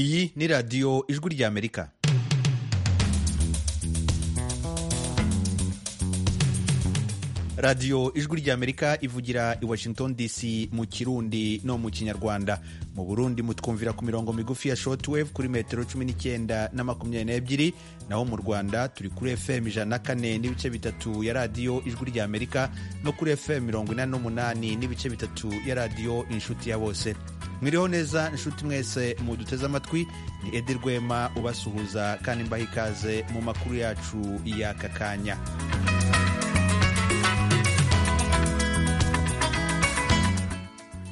iyi ni radiyo ijwi ry'amerika radiyo ijwi ry'amerika ivugira i washington dc mu kirundi no mu kinyarwanda mu burundi mutwumvira ku mirongo migufi ya shortwave kuri metero cumi n'icyenda na makumyabiri n'ebyiri naho mu rwanda turi kuri fm ijana na kane n'ibice bitatu ya radiyo ijwi ry'amerika no kuri fm mirongo inani n'umunani n'ibice bitatu ya radiyo inshuti ya bose mwiriho neza inshuti mwese muduteze amatwi ni edi rwema ubasuhuza kandi mbaha ikaze mu makuru yacu y'aka kanya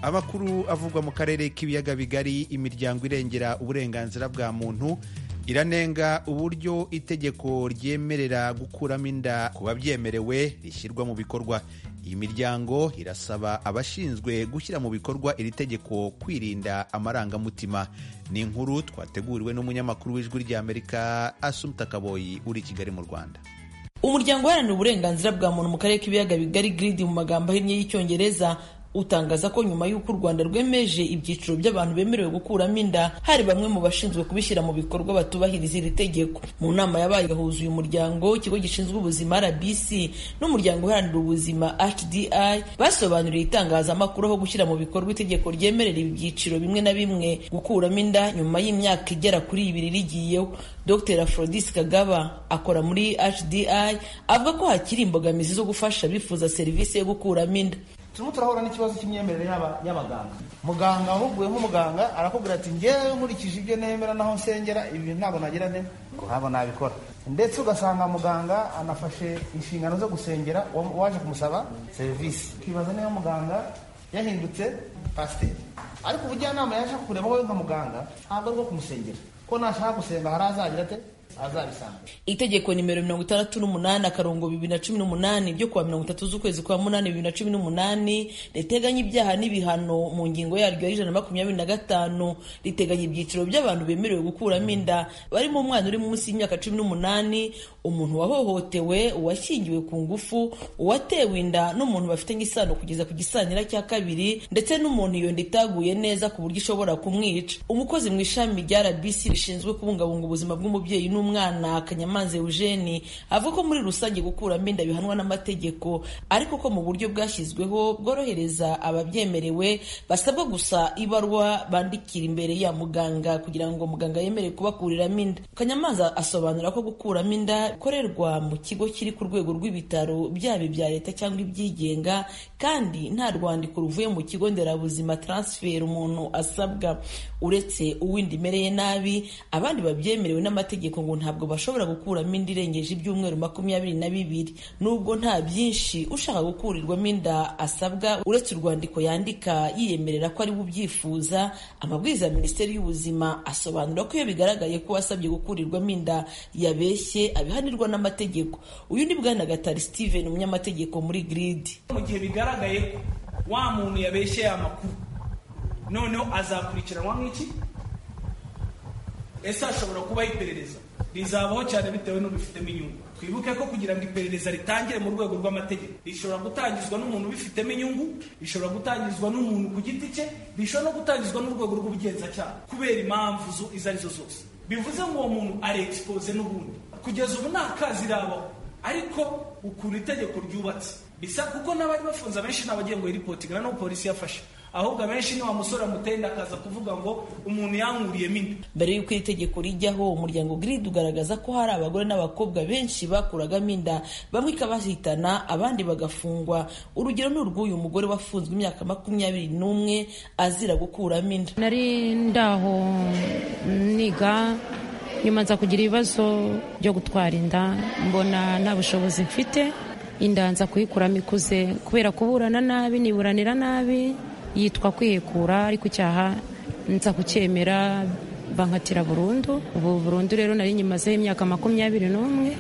amakuru avugwa mu karere k'ibiyaga bigari imiryango irengera uburenganzira bwa muntu iranenga uburyo itegeko ryemerera gukuramo inda ku babyemerewe rishyirwa mu bikorwa iyi miryango irasaba abashinzwe gushyira mu bikorwa iri tegeko kwirinda amarangamutima ni inkuru twateguriwe n'umunyamakuru w'ijwi ry'amerika asumta kaboyi uri i kigali mu rwanda umuryango uharanira uburenganzira bwa muntu mu karere k'ibiyaga bigari giridi mu magambo ahinnye y'icyongereza utangaza ko nyuma y'uko u rwanda rwemeje ibyiciro by'abantu bemerewe gukuramo inda hari bamwe mu bashinzwe kubishyira mu bikorwa batubahiriza iri tegeko mu nama yabaye huzuye umuryango ikigo gishinzwe ubuzima rbc n'umuryango uharanira ubuzima hdi basobanuriye itangazamakuru aho gushyira mu bikorwa itegeko ryemerera ibyiciro bimwe na bimwe gukuramo inda nyuma y'imyaka igera kuri ibiri rigiyeho dr afrodis kagaba akora muri hdi avuga ko hakiri imbogamizi zo gufasha abifuza serivisi yo gukuramo inda turimo turahura n'ikibazo cy'imyemerere y'abaganga muganga wahuguwe nk'umuganga arakubwira ati ngewe nkurikije ibyo nemera naho nsengera ibi ntabwo nagira nte ngo ntabwo nabikora ndetse ugasanga muganga anafashe inshingano zo gusengera waje kumusaba serivisi ukibaza niba muganga yahindutse pasiteri ariko ubujyanama yashaka kureba wowe nka muganga ntabwo ari bwo kumusengera ko nashaka gusenga hari azagira ate itegeko nimero mirongo itandatu n'umunani akarongo bibiri na cumi n'umunani byo kuwa mirongo itatu z'ukwezi kwa munani bibiri na cumi n'umunani riteganya ibyaha n'ibihano mu ngingo yaryo y'ijana na makumyabiri na gatanu riteganya ibyiciro by'abantu bemerewe gukuramo inda barimo umwana uri munsi y'imyaka cumi n'umunani umuntu wahohotewe uwashyingiwe ku ngufu uwatewe inda n'umuntu bafitanye isano kugeza ku gisanira cya kabiri ndetse n'umuntu iyo nda itaguye neza ku buryo ishobora kumwica umukozi mu ishami rya rbc rishinzwe kubungabunga ubuzima bw'umubyeyi n'umwana umwana kanyamanza eugene avuga ko muri rusange gukuramo inda bihanwa n'amategeko ariko ko mu buryo bwashyizweho bworohereza ababyemerewe basabwa gusa ibarwa bandikira imbere ya muganga kugira ngo muganga yemere kubakuriramo inda kanyamanza asobanura ko gukuramo inda bikorerwa mu kigo kiri ku rwego rw'ibitaro byaba ibya leta cyangwa ibyigenga kandi nta rwandiko ruvuye mu kigo nderabuzima taransiferi umuntu asabwa uretse uw'inda imereye nabi abandi babyemerewe n'amategeko ngo ntabwo bashobora gukuramo inda irengeje ibyumweru makumyabiri na bibiri nubwo nta byinshi ushaka gukurirwamo inda asabwa uretse urwandiko yandika yiyemerera ko ari bubyifuza amabwiriza ya minisiteri y'ubuzima asobanura ko iyo bigaragaye ko wasabye gukurirwamo inda yabeshye abihanirwa n'amategeko uyu ni bwana gatari steven umunyamategeko muri giridi mu gihe bigaragaye ko wa muntu yabeshye amakuru noneho azakurikiranwa nk'iki ese hashobora kubaho iperereza rizabaho cyane bitewe n'ubifitemo inyungu twibuke ko kugira ngo iperereza ritangire mu rwego rw'amategeko rishobora gutangizwa n'umuntu ubifitemo inyungu rishobora gutangizwa n'umuntu ku giti cye rishobora no gutangizwa n'urwego rw'ubugenzacyaha kubera impamvu izo ari zo zose bivuze ngo uwo muntu ari egisipoze n'ubundi kugeza ubu nta kazi irabaho ariko ukuntu itegeko ryubatse bisa kuko n'abari bafunze abenshi n'abagiye ngo yiripotinga n'ubu polisi yafashe ahubwo abenshi ni wa musore amutenda akaza kuvuga ngo umuntu yankuriyemo inda mbere y'uko iri tegeko rijyaho umuryango giridi ugaragaza ko hari abagore n'abakobwa benshi bakuragamo inda bamwe ikabahitana abandi bagafungwa urugero ni urw'uyu mugore wafunzwe imyaka makumyabiri n'umwe azira gukuramo inda nari ndaho niga nyuma nza kugira ibibazo byo gutwara inda mbona nta bushobozi mfite inda nza kuyikuramo ikuze kubera kuburana nabi niburanira nabi yitwa kwihekura ariko icyaha nza kucyemera bankatira burundu ubu burundu rero nari nyimazeho imyaka makumyabiri n'umwe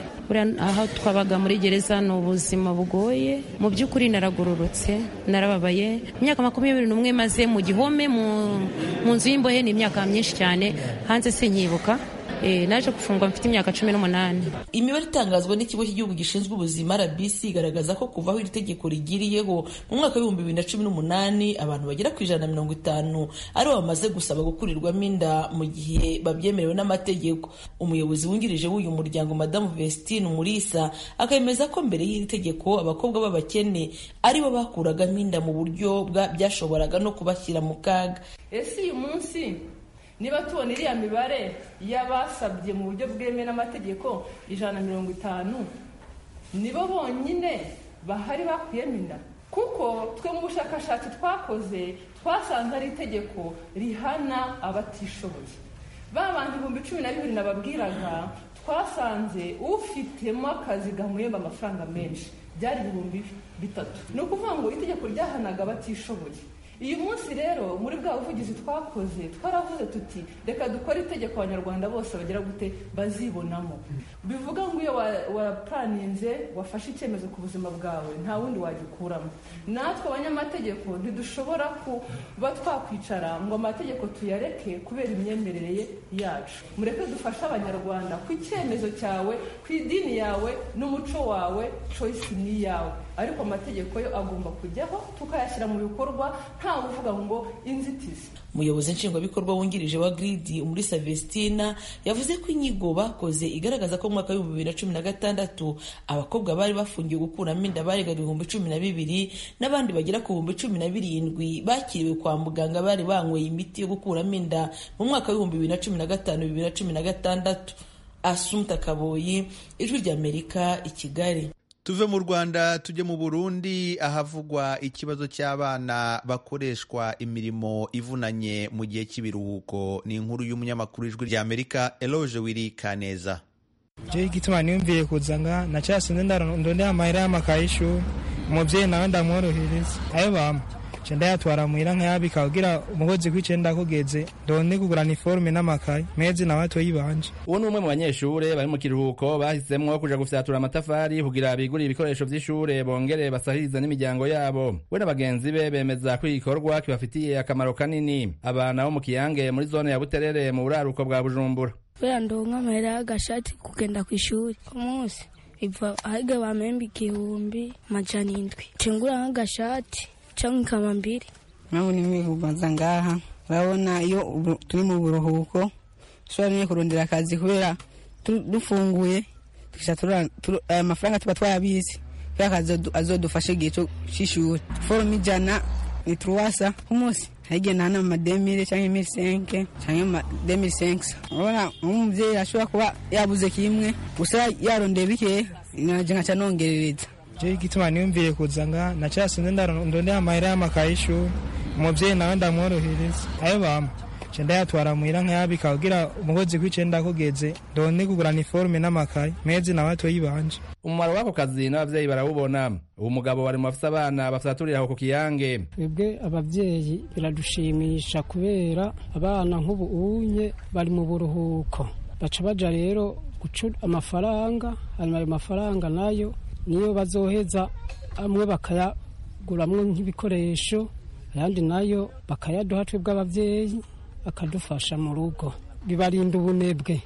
aho twabaga muri gereza ni ubuzima bugoye mu by'ukuri naragororotse narababaye imyaka makumyabiri n'umwe maze mu gihome mu nzu y'imbohe ni imyaka myinshi cyane hanze sinkibuka Eh, naje gufungwa mfite imyaka cumi n'umunani imibare itangazwa n'ikigo cy'igihugu gishinzwe ubuzima rbc igaragaza ko kuva aho iri tegeko rigiriyeho mu mwaka w'ibihumbi bibiri na cumi n'umunani abantu bagera ku ijana na mirongo itanu aribo bamaze gusaba gukurirwamo inda mu gihe babyemerewe n'amategeko umuyobozi wungirije w'uyu muryango madamu vestine umurisa akemeza ko mbere y'iri tegeko abakobwa b'abakene aribo bakuragamo inda mu buryo bwa- byashoboraga no kubashyira mu kaga ese uyu munsi niba tubona iriya mibare y'abasabye mu buryo bwemewe n'amategeko ijana na mirongo itanu nibo bonyine bahari bakuyemo inda kuko twe mu bushakashatsi twakoze twasanze ari itegeko rihana abatishoboye ba bantu ibihumbi cumi na bibiri nababwiraga twasanze ufitemo akazi gamuhemba amafaranga menshi byari ibihumbi bitatu ni ukuvuga ngo itegeko ryahanaga abatishoboye uyu munsi rero muri bwa buvugizi twakoze twaravuze tuti reka dukore itegeko abanyarwanda bose bagera gute bazibonamo bivuga ngo iyo wa- wapuraninze wafashe icyemezo ku buzima bwawe nta wundi wagikuramo natwe abanyamategeko ntidushobora kuba twakwicara ngo amategeko tuyareke kubera imyemerere ye yacu mureke dufashe abanyarwanda ku icyemezo cyawe ku idini yawe n'umuco wawe choice ni iyawe ariko amategeko yo agomba kujyaho tukayashyira mu bikorwa nta uvuga ngo inzitizi umuyobozi nshingwabikorwa wungirije wa gridi muri Vestina yavuze ko inyigo bakoze igaragaza ko mu mwaka w'ibihumbi bibiri na cumi na gatandatu abakobwa bari bafungiwe gukuramo inda barengaga ibihumbi cumi na bibiri n'abandi bagera ku bihumbi cumi na birindwi bakiriwe kwa muganga bari banyweye imiti yo gukuramo inda mu mwaka w'ibihumbi bibiri na cumi na gatanu bibiri na cumi na gatandatu asumta kaboyi ijwi ry'amerika i kigali tuve mu rwanda tujye mu burundi ahavugwa ikibazo cy'abana bakoreshwa imirimo ivunanye mu gihe cy'ibiruhuko ni inkuru y'umunyamakuru ijwi ry'amerika eloge wiri kaneza je igituma niyumviye kuzanga nacasinze ndondera amahera y'amakayishu umuvyeyi nawe ndamworohereza ayo bampa ce ndayatwara muhira nkayabika kugira umukozi kw'icenda kugeze ndonde kugura niforume n'amakaye mezi nawe atoyi banje uwo ni umwe mu banyeshure bari mu kiruhuko bahisemo kuja gufyatura amatafari kugira bigurire ibikoresho vy'ishure bongere basahirize n'imiryango yabo we na bagenzi be bemeza ko iki gikorwa kibafitiye akamaro kanini abana bo mu kiyange muri zone ya buterere mu buraruko bwa bujumbura kubera ndonka amahera y'agashati kugenda ku ishuri ku munsi iva ahige bamemba igihumbi amajana indwi cengura nk'agashati cyangwa ikama mbiri nabona imwivuganza ngaha urabona iyo ubu- turi mu buruhuko dushobora nyine kurondera akazi kubera tu- dufunguye tukica tura- turu- aya mafaranga tuba twayabizi kubera akazi azo- azodufasha igihe cyo- c'ishuri forume ijana ni turuwasa ku munsi harigihe ntana amademire cyangwa imisenke cyangwa amademisenke urabona nk'umubyeyi ashobora kuba yabuze kimwe gusa yarondeye bikeya nanjye nkaca nongerereza je igituma niyumviye kuzanga nacasinze ndondera amahera y'amakayishu umuvyeyi nawe ndamworohereza ayo bampa ce ndayatwara muhira nkayabika kugira umukozi kw'icenda kugeze ndonde kugura niforume n'amakaye mezi nawe atoyi banje umumaro w'ako kazi n'abavyeyi barawubona uwo mugabo bari mu bafise abana bafyaturira aho ku kiyange twebwe ababyeyi biradushimisha kubera abana nk'ubu unye bari mu buruhuko baca baja rero guca amafaranga hanyuma ayo mafaranga nayo niyo bazoheza amwe bakayaguramwo nk'ibikoresho ayandi nayo bakayaduha twebwe ababyeyi akadufasha mu rugo bibarinda ubunebwe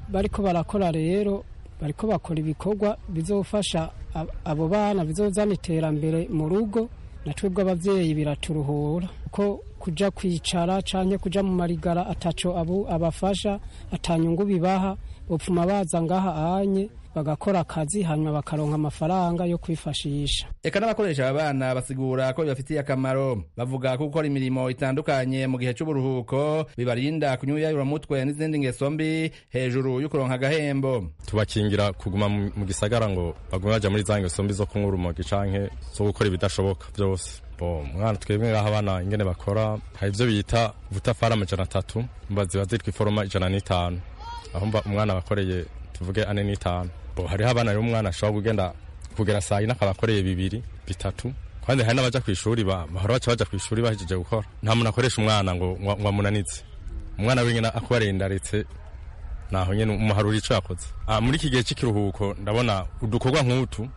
bariko barakora rero bariko bakora ibikorwa bizofasha ab- abo bana bizozana iterambere mu rugo na twebwe ababyeyi biraturuhura ko kuja kwicara canke kuja mu marigara ataco abu abafasha atanyungu bibaha bopfuma baza ngaha anye bagakora akazi hanyuma bakaronka amafaranga yo kwifashisha eka n'abakoresha aba bana basigura ko bibafitiye akamaro bavuga ko gukora imirimo itandukanye mu gihe cy'uburuhuko bibarinda kunyuyayuramutwe n'izindi ngeso mbi hejuru y'ukuronka agahembo tubakingira kuguma mu mu gisagara ngo bagume baja muri za ngeso mbi zo kunywa urumogi canke zo gukora ibidashoboka byose Bo, mwana twebwe ngaho abana ingene bakora hari ibyo bita ubutafari amajana atatu mba ziba zitwa iforoma ijana n'itanu aho mba umwana abakoreye tuvuge ane n'itanu bo hariho abana rero umwana ashobora kugenda kugera saa yine akaba akoreye bibiri bitatu kandi hari n'abaja ku ishuri ba- bahora baca baja ku ishuri bahejeje gukora nta muntu akoresha umwana ngo ngo- ngo amunanitse umwana wenyine akubarendaretse naho nyine umuharura icyo yakoze Ah, muri iki gihe cy'ikiruhuko ndabona udukorwa nk'utu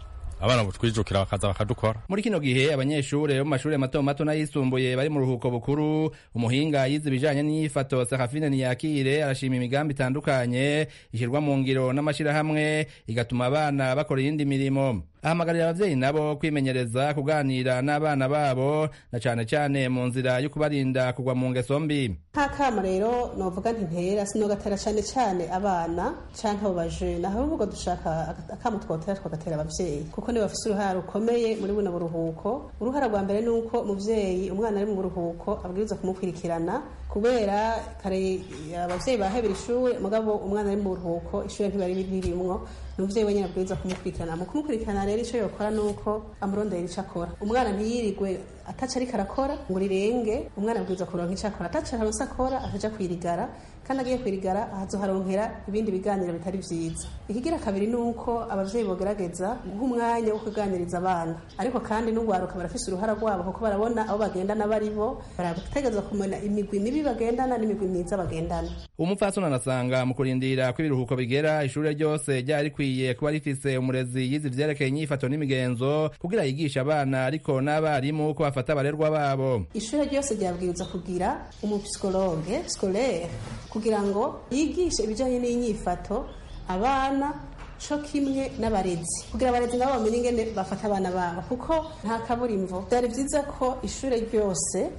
abana butwijukira bakaza bakadukora muri kino gihe abanyeshuri bo mu mashuri mato mato n'ayisumbuye bari mu ruhuko bukuru umuhinga yize ibijanye n'iyifato sakafine ntiyakire arashima imigambi itandukanye ishyirwa mu ngiro n'amashyirahamwe igatuma abana bakora iyindi mirimo ahamagarira ababyeyi nabo kwimenyereza kuganira n'abana babo na cyane cyane mu nzira yo kubarinda kugwa mu ngeso mbi nk'akama rero novuga ntintera sinogatera cyane cyane abana cyangwa abo bajene ahubwo dushaka akama twotera twagatera ababyeyi kuko niba bafite uruhare rukomeye muri buno buruhuko uruhara rwa mbere ni uko umubyeyi umwana ari mu buruhuko abwirizwa kumukurikirana kubera kare ababyeyi bahebera ishuri mugabo umwana ari mu buruhuko ishuri ntibari ririmwo ni umubyeyi wenyine abwirizwa kumukurikirana mu kumukurikirana rero icyo yokora ni uko amurondera icyo akora umwana ntiyirirwe ataca ariko arakora ngo urirenge umwana abwirizwa kuronka icyo akora ataca aronse akora akaja kwirigara kandi agiye kwirigara ahazoharonkera ibindi biganiro bitari vyiza ikigira kabiri ni uko abavyeyi bogerageza guha umwanya wo kuganiriza abana ariko kandi n'ugwaruka barafise uruhara rwabo kuko barabona abo bagendana baribo barategerezwa kumenya imigwi mibi bagendana n'imigwi myiza bagendana umupfasoni anasanga mu kurindira ko ibiruhuko bigera ishure ryose ryari rikwiye kuba rifise umurezi yize ivyerekeye inyifato n'imigenzo kugira yigishe abana ariko n'abarimu ko bafata abarerwa babo ishure ryose ryabwiriza kugira umupsikologe scolaire kugira ngo yigishe ibijanye n'inyifato abana co kimwe n'abarezi kugira abarezi nabo bamenye ingene bafata abana babo kuko nta kaburimvo vyari vyiza ko ishure ryose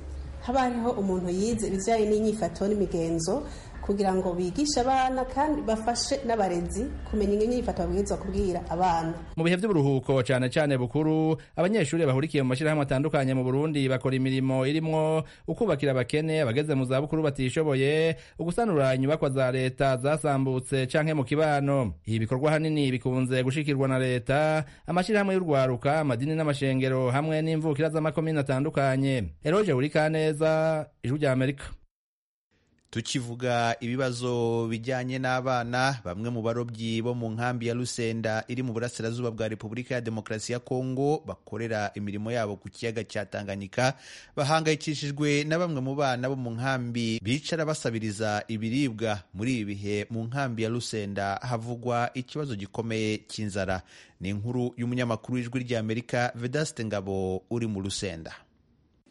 haba hariho umuntu yize ibijanye n'inyifato n'imigenzo kugira ngo bigishe abana kandi bafashe n'abarezi kumenya inyifato babwirizwa kubwira abana mu bihe by'uburuhuko cyane cyane bukuru abanyeshuri bahurikiye mu mashyirahamwe atandukanye mu burundi bakora imirimo irimwo ukubakira abakene abageze mu zabukuru batishoboye ugusanura inyubakwa za leta zasambutse canke mu kibano ibi bikorwa hanini bikunze gushikirwa na leta amashyirahamwe y'urwaruka amadini n'amashengero hamwe n'imvukira z'amakomini atandukanye eroje urikaneza ijwi rya amerika tukivuga ibibazo bijyanye n'abana bamwe mu barobyi bo mu nkambi ya rusenda iri mu burasirazuba bwa repubulika ya demokarasi ya kongo bakorera imirimo yabo ku kiyaga cya tanganyika bahangayikishijwe na bamwe mu bana bo mu nkambi bicara basabiriza ibiribwa muri ibi bihe mu nkambi ya rusenda havugwa ikibazo gikomeye cy'inzara ni inkuru y'umunyamakuru w'ijwi ry'amerika vedaste ngabo uri mu rusenda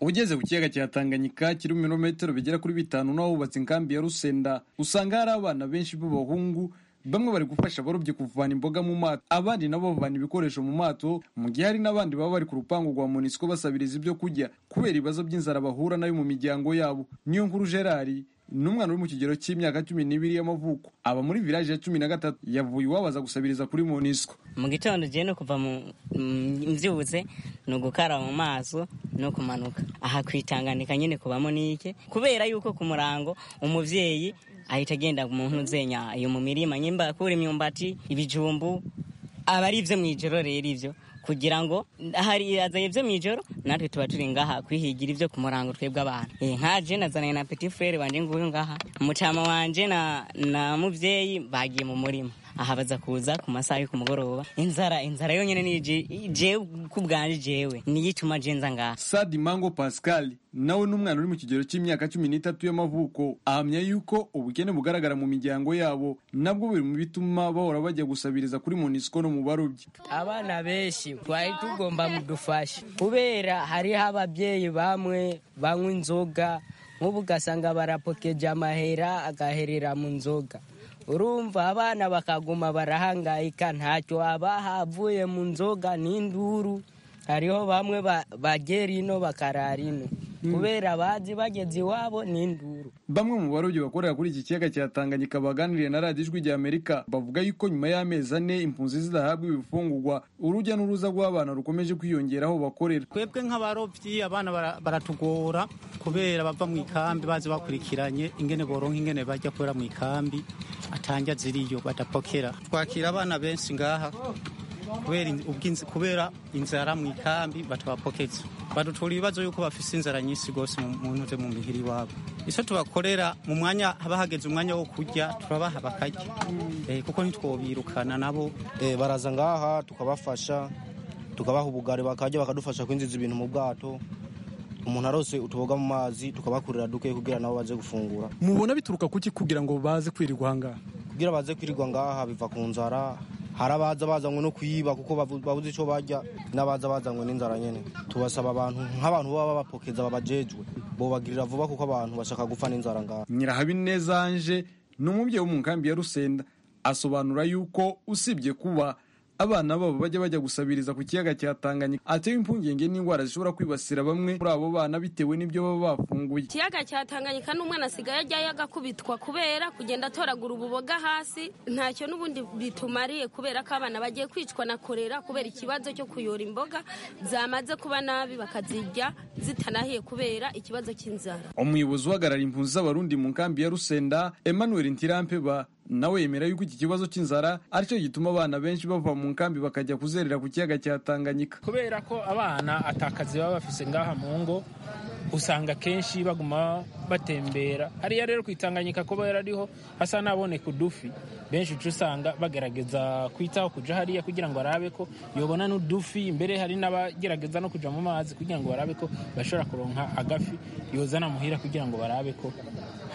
ugeze ku kiyaga cya tanganyika kiri mu birometero bigera kuri bitanu n'ahubatse inkambi ya rusenda usanga hari abana benshi b'abahungu bamwe bari gufasha abarobyi kuvana imboga mu mato abandi nabo bavana ibikoresho mu mato mu gihe hari n'abandi baba bari ku rupangu rwa monisco basabiriza ibyo kurya kubera ibibazo by'inzara bahura nayo mu miryango yabo niyo nkuru gerari ni umwana uri mu kigero cy'imyaka cumi n'ibiri y'amavuko aba muri village ya cumi na gatatu yavuye iwabo aza gusabiriza kuri monisco mu gitondo ugiye no kuva mbyutse ni ugukaraba mu maso no kumanuka aha kwitanganika nyine kubamo n'ike kubera yuko ku murango umubyeyi ahita agenda mu ntuzenya iyo mu mirima nyimba akura imyumbati ibijumbu aba ari ibyo mu ijoro rero ibyo kugira ngo hari azanye ibyo mu ijoro natwe tuba turi ngaha kwihigira ibyo ku murango twebwe abantu nka je nazananye na petit frere wanje nguyu ngaha mucama wanje na, na mubyeyi bagiye mu murima aha baza kuza ku masaha yo ku mugoroba inzara inzara yonyine ni jewe ku bwanje jewe niyo ituma je nza ngaha sadi mango pascal nawe ni umwana uri mu kigero cy'imyaka cumi n'itatu y'amavuko ahamya yuko ubukene bugaragara mu miryango yabo nabwo biri mu bituma bahora bajya gusabiriza kuri monisco no mu barobyi abana benshi twari tugomba mudufasha kubera hariho ababyeyi bamwe banywa inzoga nk'ubu ugasanga barapokeje amahera agaherera mu nzoga urumva abana bakaguma barahangayika ntacyo abaha avuye mu nzoga n'induru hariho bamwe bagera ino bakarara ino kubera bazi bageze iwabo n'induru bamwe mu barobyi bakorera kuri iki kiyaga cya tanganyika baganiriye na radiyo ijwi rya amerika bavuga yuko nyuma y'amezi ane impunzi zidahabwa ibifungurwa urujya n'uruza rw'abana rukomeje kwiyongera aho bakorera twebwe nk'abarobyi abana baratugora kubera bava mu ikambi bazi bakurikiranye ingene boronka ingene bajya kubera mu ikambi atanja ziriyo badapokera twakira abana benshi ngaha kubera inzara mu ikambi batabapokeza badutura ibibazo yuko bafise inzara nyinshi rwose mu ntuze mu mihiri iwabo icyo tubakorera mu mwanya haba hageze umwanya wo kurya turabaha bakarya kuko ntitwobirukana nabo baraza ngaha tukabafasha tukabaha ubugari bakarya bakadufasha kwinjiza ibintu mu bwato umuntu arose utuboga mu mazi tukabakurira duke kugira nabo baze gufungura mubona bituruka kuki kugira ngo baze kwirirwa ngaha kugira baze kwirirwa ngaha biva ku nzara hari abaza bazanywe no kuyiba kuko bavu- babuze icyo barya n'abaza bazanywe n'inzara nyine tubasaba abantu nk'abantu baba babapokeza babajejwe bobagirira vuba kuko abantu bashaka gupfa n'inzara ngaha nyirahabineza anje ni umubyeyi wo mu nkambi ya rusenda asobanura yuko usibye kuba abana babo bajya bajya gusabiriza ku kiyaga cya tanganyika atewe impungenge n'indwara zishobora kwibasira bamwe muri abo bana bitewe n'ibyo baba bafunguye ikiyaga cya tanganyika n'umwana asigaye ajyayo agakubitwa kubera kugenda atoragura ububoga hasi ntacyo n'ubundi bitumariye kubera ko abana bagiye kwicwa na korera kubera ikibazo cyo kuyora imboga zamaze kuba nabi bakazirya zitanahiye kubera ikibazo cy'inzara umuyobozi uhagarara impunzi z'abarundi mu nkambi ya rusenda emmanuel ntirampeba nawe yemera yuko iki kibazo cy'inzara aricyo gituma abana benshi bava mu nkambi bakajya kuzerera ku kiyaga cya tanganyika kubera ko abana atakazi baba bafise ngaha mu ngo usanga kenshi baguma batembera hariya rero kwitanganyika kubera ariho hasa n'aboneka udufi benshi uca usanga bagerageza kwitaho kuja hariya kugira ngo arabe ko yobona n'udufi mbere hari n'abagerageza no kuja mu mazi kugira ngo barabe ko bashobora kuronka agafi yozana muhira kugira ngo barabe ko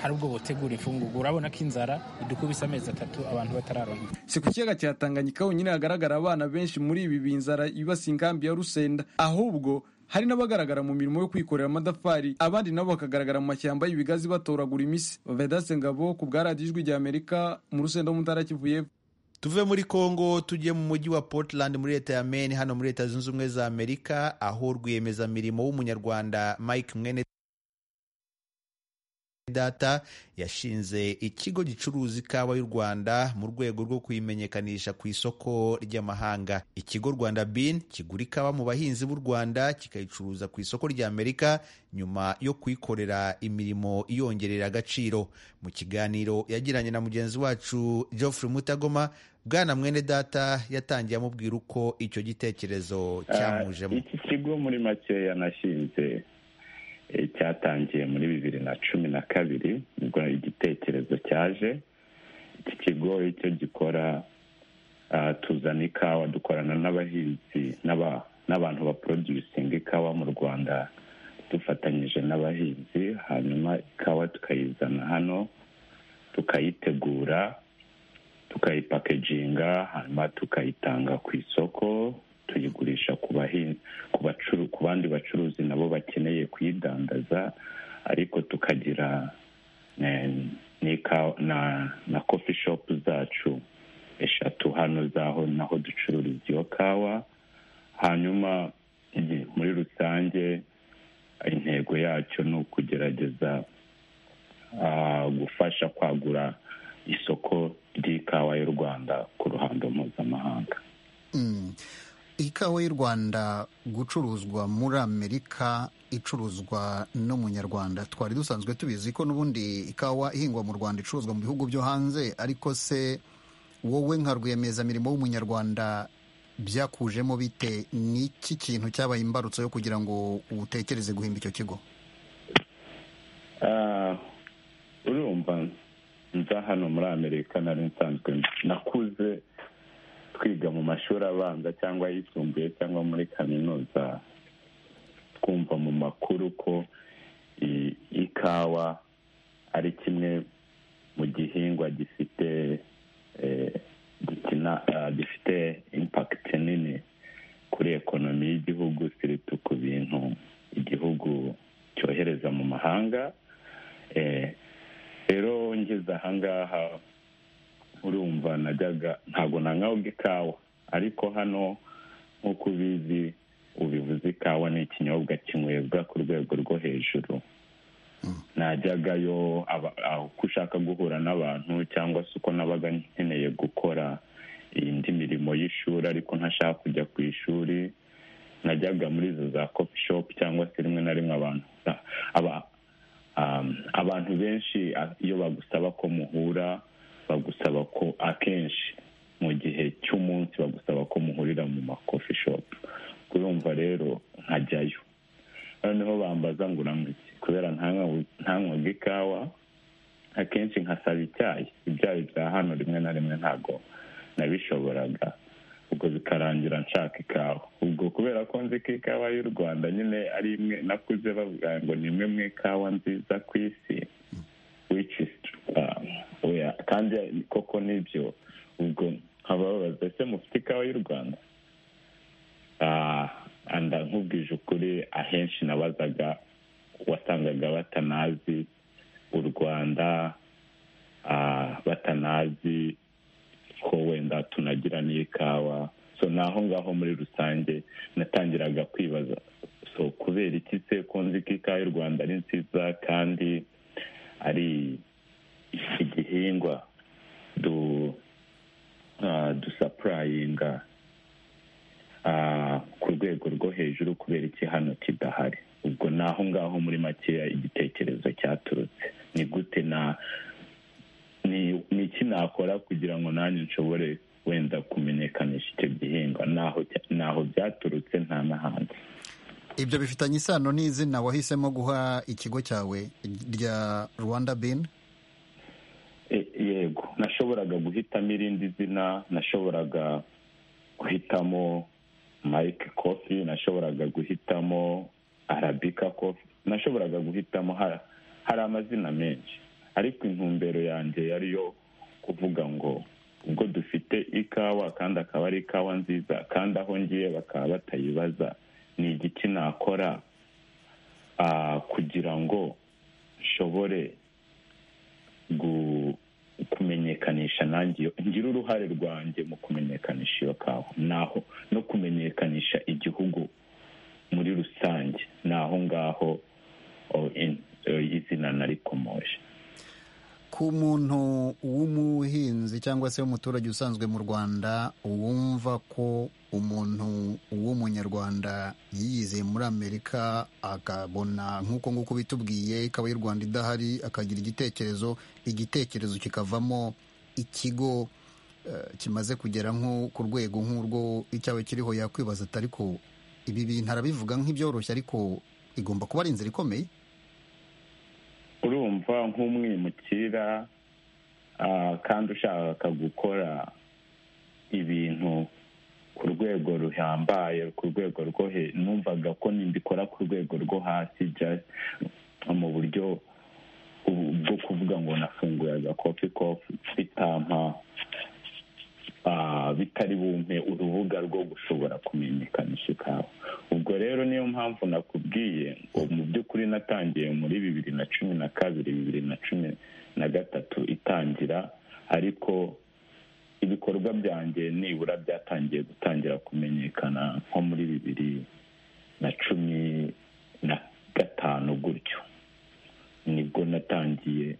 hari ubwo botegura imfungugu urabona ko inzara idukubise amezi atatu abantu batararonka si ku kiyaga cya tanganyika honyine hagaragara abana benshi muri ibi binzara ibasi inkambi ya rusenda ahubwo hari n'abagaragara mu mirimo yo kwikorera amatafari abandi nabo bakagaragara mu mashyamba y'ibigazi batoragura imisi vedase ngabo ku bwa radiyo ijwi ry'amerika mu rusenda ho mu ntara ya kivu y'Epfo. tuve muri congo tujye mu mujyi wa portland muri leta ya maine hano muri leta zunze ubumwe za amerika aho rwiyemezamirimo w'umunyarwanda mike mwene data yashinze ikigo gicuruza ikawa y'u rwanda mu rwego rwo kuyimenyekanisha ku isoko ry'amahanga ikigo rwanda bin kigura ikawa mu bahinzi b'u rwanda kikayicuruza ku isoko ry'amerika nyuma yo kuyikorera imirimo iyongerera agaciro mu kiganiro yagiranye na mugenzi wacu geoffrey mutagoma bwana mwene data yatangiye amubwira uko icyo gitekerezo Ah, cyamujemo iki kigo muri make yanashinze eh, cyatangiye muri bibiri na cumi na kabiri nibwo igitekerezo cyaje iki kigo icyo gikora ah, tuzana ikawa dukorana n'abahinzi n'aba- n'abantu baproducinga ikawa mu rwanda dufatanyije n'abahinzi hanyuma ikawa tukayizana hano tukayitegura tukayipakeginga hanyuma tukayitanga ku isoko tuyigurisha ku bahinzi ku bacuru ku bandi bacuruzi nabo bakeneye kuyidandaza ariko tukagira eh, n'ikawa na na kofi shopu zacu eshatu hano zaho naho ducururiza iyo kawa hanyuma i- muri rusange intego yacyo ni ukugerageza ah, gufasha kwagura isoko ry'ikawa y'u rwanda ku ruhando mpuzamahanga Mm. ikawa y'u rwanda gucuruzwa muri amerika icuruzwa n'umunyarwanda twari dusanzwe tubizi ko n'ubundi ikawa ihingwa mu rwanda icuruzwa mu bihugu byo hanze ariko se wowe nka rwiyemezamirimo w'umunyarwanda byakujemo bite n'iki kintu cyabaye imbarutso yo kugira ngo utekereze guhimba icyo kigo Ah, urumva nza hano muri amerika nari nsanzwe nakuze twiga mu mashuri abanza cyangwa ayisumbuye cyangwa muri kaminuza twumva mu makuru ko i- ikawa ari kimwe mu gihingwa gifite eh, gikina ah, gifite impakiti nini kuri ekonomi y'igihugu siritu ku bintu igihugu cyohereza mu mahanga Eh, rero ngeze ahangaha urumva najyaga ntabwo nanywabwa ikawa ariko hano nk'uko ubizi ubivuze ikawa ni ikinyobwa kinywebwa ku rwego rwo hejuru najyagayo aba- aho uko ushaka guhura n'abantu cyangwa se uko nabaga nkeneye gukora indi mirimo y'ishuri ariko ntashaka kujya ku ishuri najyaga muri izo za kopi shopu cyangwa se rimwe na rimwe abantu aba- um, abantu benshi a- iyo bagusaba ko muhura bagusaba ko akenshi mu gihe cy'umunsi bagusaba ko muhurira mu makofi shopu kurumva rero nkajyayo noneho bambaza ngo uranywa iki kubera ntanywa- ntanywaga ikawa akenshi nkasaba icyayi ibyayi bya hano rimwe na rimwe ntabwo nabishoboraga ubwo bikarangira nshaka ikawa ubwo kubera ko nzi ko ikawa y'u rwanda nyine ari imwe nakuze bavuga ngo ni imwe mu ikawa nziza ku isi which is, um, we are- kandi koko nibyo ubwo nkababaza ese mufite ikawa y'u rwanda anda nkubwije ukuri ahenshi nabazaga wasangaga batanazi u rwanda ah, batanazi ko wenda tunagira n'ikawa so naho ngaho muri rusange natangiraga kwibaza so kubera iki se ko nzi ko ikawa y'u rwanda ari nziza kandi ari igihingwa du ah, dusapurayinga ah, ku rwego rwo hejuru kubera iki hano kidahari ubwo naho ngaho muri makeya igitekerezo cyaturutse ni gute na ni ni iki nakora kugira ngo nanjye nshobore wenda kumenyekanisha icyo gihingwa naho cya- naho byaturutse nta n'ahandi ibyo bifitanye isano n'izina wahisemo guha ikigo cyawe rya rwanda bin E- yego nashoboraga guhitamo irindi zina nashoboraga guhitamo mike kofi nashoboraga guhitamo arabika kofi nashoboraga guhitamo ha- hari amazina menshi ariko intumbero yanjye yari yo kuvuga ngo ubwo dufite ikawa kandi akaba ari ikawa nziza kandi aho ngiye bakaba batayibaza ni igiki nakora ah, kugira ngo nshobore gu- kumenyekanisha nanjye iyo- ngire uruhare rwanjye mu kumenyekanisha iyo kawa naho no kumenyekanisha igihugu muri rusange ni aho ngaho oh, in- eh, izina narikomoje ku muntu w'umuhinzi cyangwa se w'umuturage usanzwe mu rwanda wumva ko umuntu w'umunyarwanda yiyize muri amerika akabona nk'uko nguko bitubwiye ikaba y'u rwanda idahari akagira igitekerezo igitekerezo kikavamo ikigo eh, kimaze kugera nko ku rwego nk'urwo icyawe kiriho yakwibaza ati ariko ibi bintu arabivuga nk'ibyoroshye ariko igomba kuba ari inzira ikomeye urumva nk'umwimukira ah, kandi ushaka gukora ibintu ku rwego ruhambaye ku rwego rwo he numvaga ko nindikora ku rwego rwo hasi just mu buryo bu- bwo kuvuga ngo nafunguye agakofi kofi bitampa ah, bitari bumpe urubuga rwo gushobora kumenyekanisha ikawa ubwo rero niyo mpamvu nakubwiye ngo mu by'ukuri natangiye muri bibiri na cumi na kabiri bibiri na cumi na gatatu itangira ariko ibikorwa byanjye nibura byatangiye gutangira kumenyekana nko muri bibiri na cumi na gatanu gutyo nibwo natangiye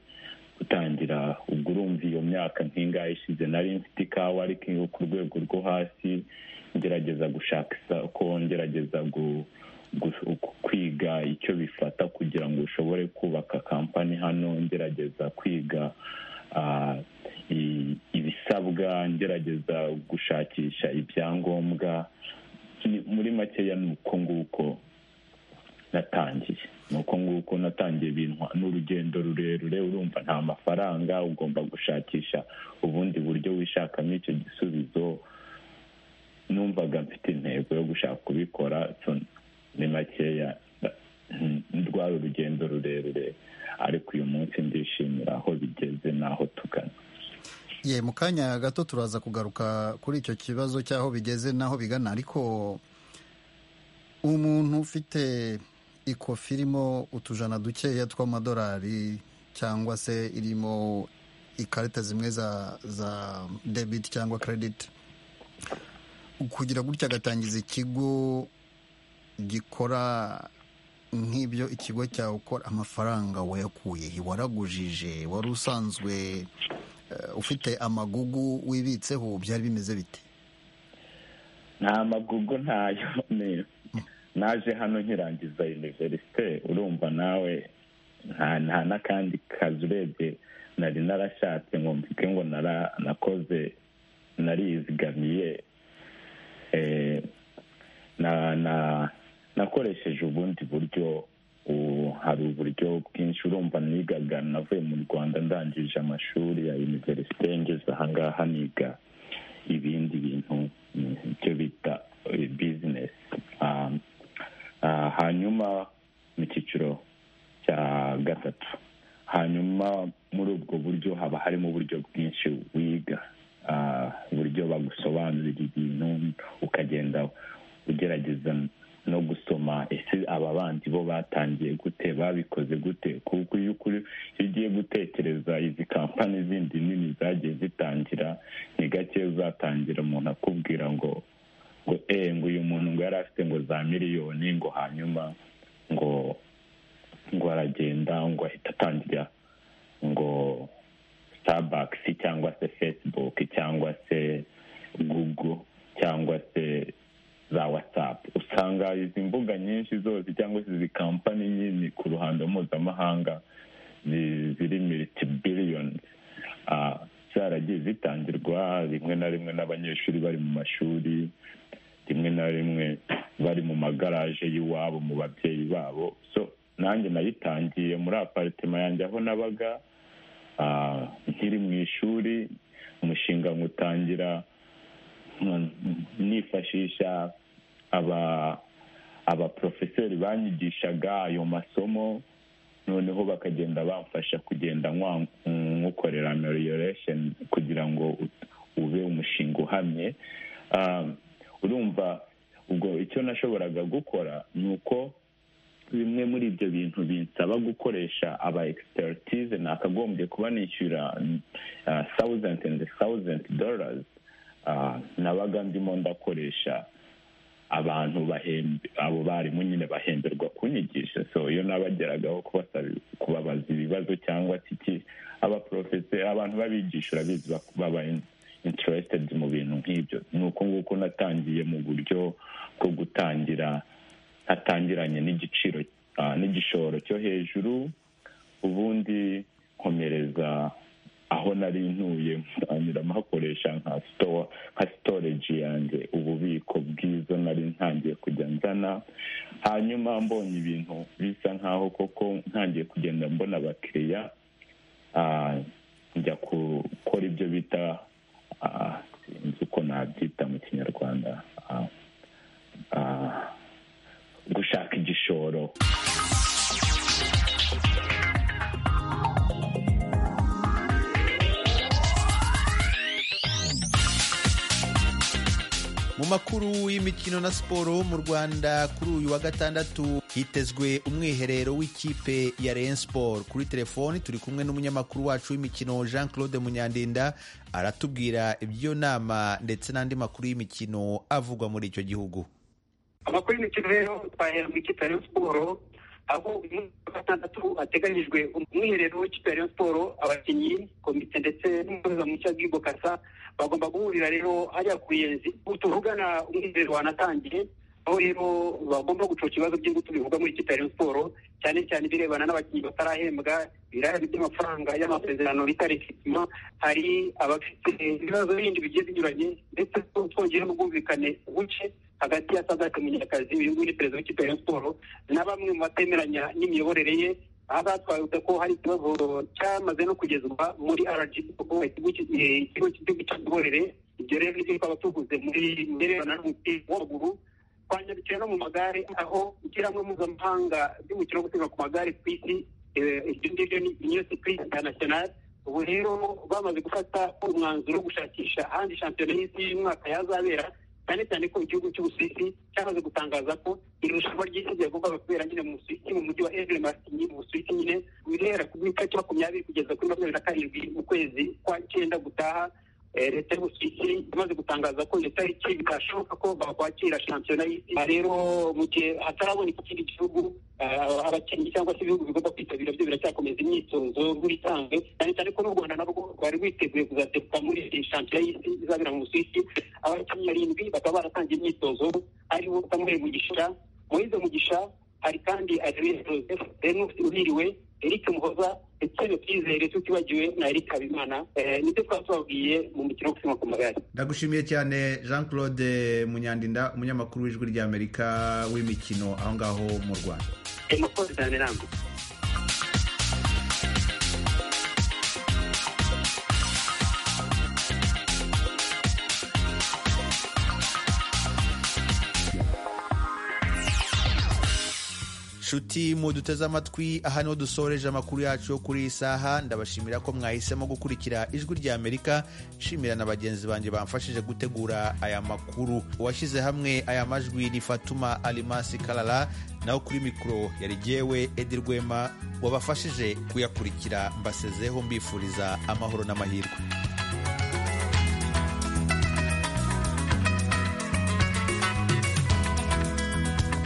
gutangira ubwo urumva iyo myaka nk'ingahe ishize nari mfite ikawa ariko iyo ku rwego rwo hasi ngerageza gushaka isoko ngerageza gu- gu- kwiga icyo bifata kugira ngo ushobore kubaka kampani hano ngerageza kwiga ah, i- ibisabwa ngerageza gushakisha ibyangombwa Ni- muri makeya ni uko nguko natangiye ni uko nguko natangiye ibintu n'urugendo rurerure urumva nta mafaranga ugomba gushakisha ubundi buryo wishakamo icyo gisubizo numvaga mfite intego yo gushaka kubikora so ni makeya mm, rwari urugendo rurerure ariko uyu munsi ndishimira aho bigeze n'aho tugana ye mu kanya gato turaza kugaruka kuri icyo kibazo cy'aho bigeze n'aho bigana ariko umuntu ufite ikofi irimo utujana dukeya tw'amadolari cyangwa se irimo ikarita zimwe za za debit cyangwa credit kugira gutya agatangiza ikigo gikora nk'ibyo ikigo cyawe ukora amafaranga wayakuye he? waragujije wari usanzwe eh, ufite amagugu wibitseho byari bimeze bite nta magugu ntayo ni naje hano nkirangiza univerisite urumva nawe nta nta n'akandi kazi urebye nari narashatse ngo mvuge ngo nara- nakoze narizigamiye eh, na na nakoresheje ubundi buryo ubu hari uburyo bwinshi urumva nigaga navuye mu rwanda ndangije amashuri ya univerisite ngeze ahangaha niga ibindi bintu mm, ibyo bita bizinesi hanyuma mu cyiciro cya gatatu hanyuma muri ubwo buryo haba harimo uburyo bwinshi wiga uburyo bagusobanurira ibintu ukagenda ugerageza no gusoma ese aba bandi bo batangiye gute babikoze gute kuko iyo ukuri iyo ugiye gutekereza izi kampani zindi nini zagiye zitangira ni gake uzatangira umuntu akubwira ngo ngo eee ngo uyu muntu ngo yari afite ngo za miliyoni ngo hanyuma ngo ngo aragenda ngo ahita atangira ngo sitabakisi cyangwa se fesibuke cyangwa se gugu cyangwa se za watsapu usanga izi mbuga nyinshi zose cyangwa se izi kampani nyinshi ku ruhando mpuzamahanga zi- ziri militi biliyoni zaragiye zitangirwa rimwe na rimwe n'abanyeshuri bari mu mashuri rimwe na rimwe bari mu magaraje y'iwabo mu babyeyi babo so nanjye nayitangiye muri aparitema yanjye aho nabaga ah, nkiri mu ishuri umushinga nywutangira mm, nifashisha aba abaporofeseri banyigishaga ayo masomo noneho bakagenda bamfasha kugenda nkwa- nywukorera amelioration kugira ngo ut- ube umushinga uhamye Ah, urumva ubwo icyo nashoboraga gukora ni uko bimwe muri ibyo bintu binsaba gukoresha aba expertise nakagombye kuba nishyura thousand and thousand dollars nabaga ndimo ndakoresha abantu bahembe abo barimu nyine bahemberwa kunyigisha so iyo nabageragaho kubasaba kubabaza ibibazo cyangwa se iki abaporofese abantu babigisha urabizi bak- baba interested mu bintu nk'ibyo ni uko nguko natangiye mu buryo bwo gutangira hatangiranye n'igiciro ah, n'igishoro cyo hejuru ubundi nkomereza aho nari ntuye ntangira mpakoresha nka store nka storage yanjye ububiko bwiza nari ntangiye kujya nzana hanyuma mbonye ibintu bisa nkaho koko ntangiye kugenda mbona abakiriya ah, njya gukora ibyo bita ah, sinzi uko nabyita mu kinyarwanda ah, ah, gushaka igishoro mu makuru y'imikino na siporo mu rwanda kuri uyu wa gatandatu hitezwe umwiherero w'ikipe ya Rayon Sport kuri telefoni turi kumwe n'umunyamakuru wacu w'imikino Jean Claude Munyandinda aratubwira iby'iyo nama ndetse n'andi makuru y'imikino avugwa muri icyo gihugu amakuru y'imikino rero twahera mu ikipe ya Rayon siporo aho uyu munsi wa gatandatu hateganyijwe umwiherero w'ikipe ya Rayon siporo abakinnyi komite ndetse n'umutoza mushya bw'Ibo Kasa bagomba guhurira rero hariya ku ruyenzi ubu tuvugana umwiherero wanatangiye aho rero bagomba gucoca ibibazo by'ingutu bivugwa muri ikipe ya Rayon siporo cyane cyane ibirebana n'abakinnyi batarahembwa ibirahane by'amafaranga y'amasezerano bitarikipima hari abafite ibibazo bindi bigiye binyuranye ndetse twongere n'ubwumvikane buke hagati ya sadaka munyakazi uyu nguyu ni perezida w'ikipe ya Rayon siporo na bamwe mu batemeranya n'imiyoborere ye aha batwabutse ko hari ikibazo cyamaze no kugezwa muri RGB ikigo cy- eh, ikigo cy'igihugu cy'imiyoborere ibyo rero nibyo twaba tuvuze muri mbirebana n'umupira w'amaguru twanyarukira no mu magare aho ishyirahamwe mpuzamahanga ry'umukino wo gusiganwa ku magare ku isi eh, iryo ngiryo ni union cycliste international ubu rero bamaze gufata umwanzuro wo gushakisha ahandi shampiyona y'isi y'umwaka yazabera cyane cyane ko igihugu cy'ubusuwisi cyamaze gutangaza ko irushanwa ry'isi ryagombaga kubera nyine mu busuwisi mu mujyi wa evre martini mu busuwisi nyine birera ku itariki makumyabiri kugeza kuri makumyabiri na karindwi mu kwezi kwa cyenda gutaha Eh, leta y'ubusuwisi imaze gutangaza ko iyo tariki bitashoboka ko bakwakira shampiyona y'isi Aha rero mu gihe hataraboneka ikindi gihugu ah, abakinnyi cyangwa se ibihugu bigomba kwitabira byo biracyakomeza imyitozo nk'ibisanzwe cyane cyane ko n'u rwanda nabwo rwari rwiteguye kuzateguka muri iyi shampiyona y'isi izabera mu busuwisi abakinnyi barindwi bakaba baratangiye imyitozo aribo samuel mugisha moise mugisha hari kandi adrien joseph denis uhiriwe eric muhoza ndetse na twizere tutibagiwe na eric habimana Eh, nibyo twaba tubabwiye mu mikino yo gusiganwa ku magare ndagushimiye cyane Jean Claude Munyandinda umunyamakuru w'ijwi ry'Amerika w'imikino aho ngaho mu Rwanda Eh, murakoze cyane namwe nshuti mu duteze amatwi aha niho dusoreje amakuru yacu yo kuri iyi saha ndabashimira ko mwahisemo gukurikira ijwi rya amerika nshimira na bagenzi banjye bamfashije gutegura aya makuru uwashyize hamwe aya majwi ni fatuma alimasi karara naho kuri mikoro yari jyewe edi rwema wabafashije kuyakurikira mbasezeho mbifuriza amahoro n'amahirwe